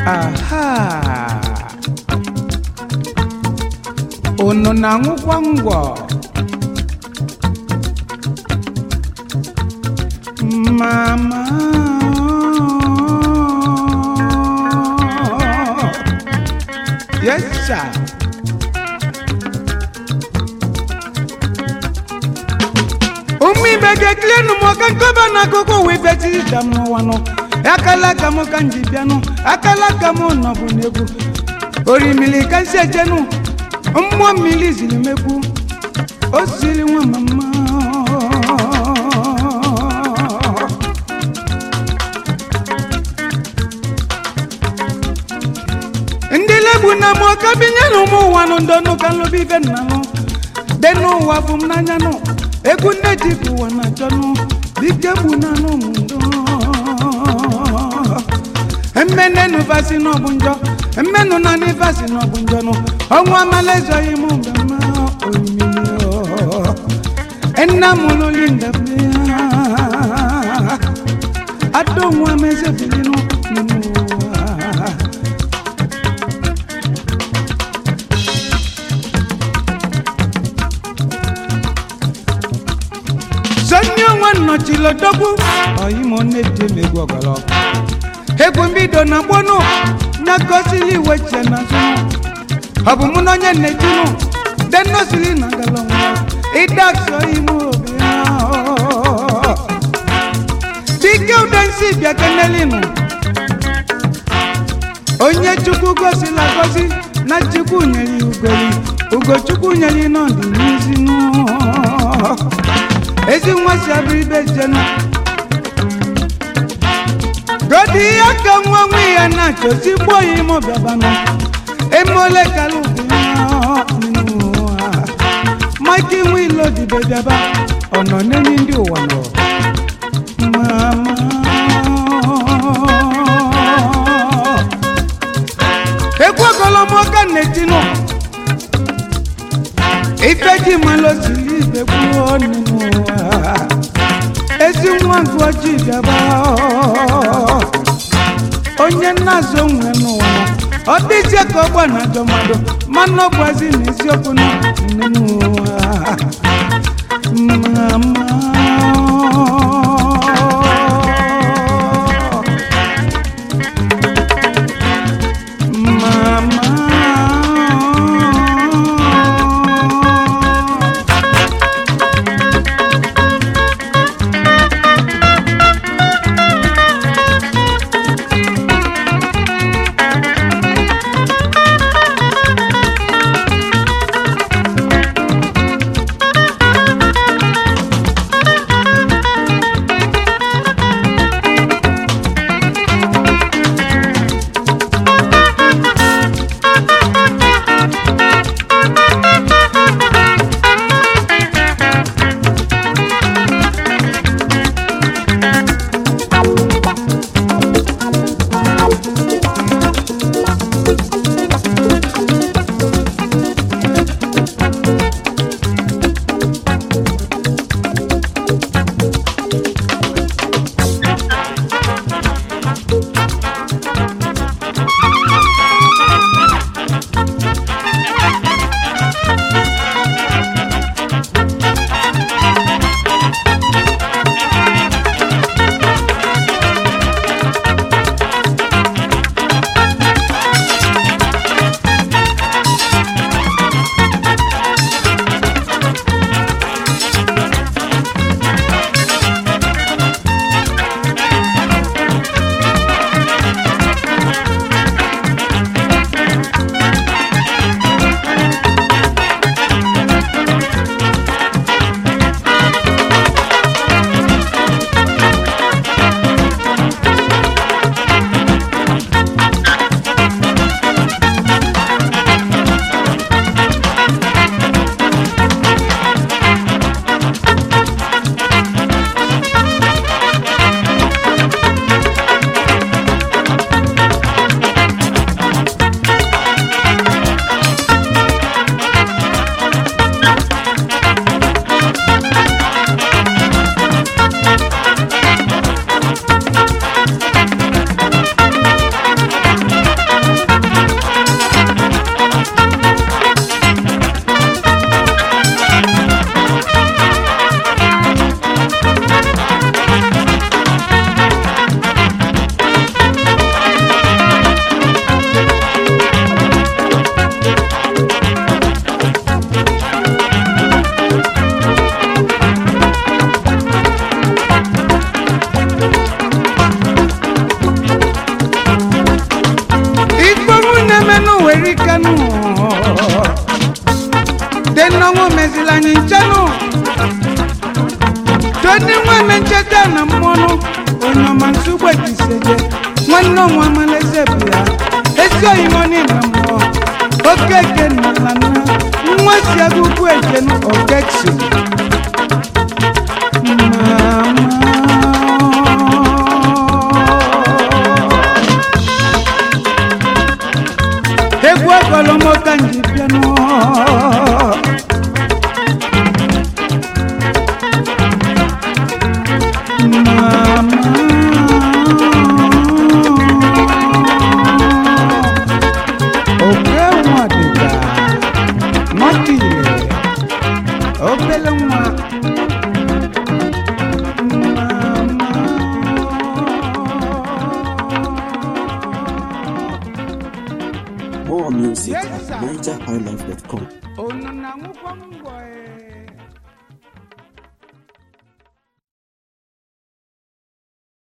aha unu na-aṅụkwa ngwọ mama yes sir ụmụ ibe ga-ekilienụ m ọka nkọba n'akụkụ ụwa ibe tiri ka m n'ụwa nọ akala aka m ka m ji bịanụ akala aka m nọbụ n'egwu orimili ka si ejenụ mmụọ mmiri ziri megwu o siri nwa mama ndị legbu na m ọka binye na ụmụ ụwa nụ ndọnụ ka nlụbi ibe nna nụ dị n'ụwa bụ m n'anya nụ egwu nne ji bụ ụwa na achọnụ dike gbu na anụ m ndọ mmenenu vasi n'ọbụ njọ mmenu na ndị vasi n'ọbụ njọ nụ ọnwa amala ezoghị m mgbe mma omimi nna m lụli ndebe ada onwe m ezebilinu n'ime ụwa sonye onwe nnọchilodogwu ọyimo na-eji emegwu ọgọlọ egwu mbido na gbonu nyakọsili iwe che na zụnụ ọ bụ mụ na onye na-ejinụ denosili na galọnwa ịdasọ ime obi ahụ. dike udensi bịa kenelinu onye chukwu gosila gosi na chukwu nyere ya ugoli ugochukwu nyere ya nọdụ n'izinu ezi nwa si abụ ibe jenu godi ihe ka nwa nwe ya na-achọsi gbuo ya ime ọbịabanụ emole kala ụwa mike nwe ilo dibe bịaba ọ nọ n'enyi ndị ụwa nọ mama egwu ogolomoka na-etinụ ife ji malụ siri ibe gbuo n'ime ụwa ezi nwa gụ ojii bịaba onye nna-azụ onwe n'ụwa ọ dịzie ka ọgba na ajọ mmadụ mana ọ bụazi na eziokwu na n'ime ụwa mama mama nọma nsogbu ejiseje nwanne ọnwa amaleze bụ ya ezi oyimo n'ime mmụọ okeke nala na nwa si agụgụ ejen ogechi egwu ọgọlọmọka nji bịanụ oke nwa dịka nwata ile obele nwa More music Yes, at sir. NigerHighlife.com. unu na-aṅụkwa mbọ ee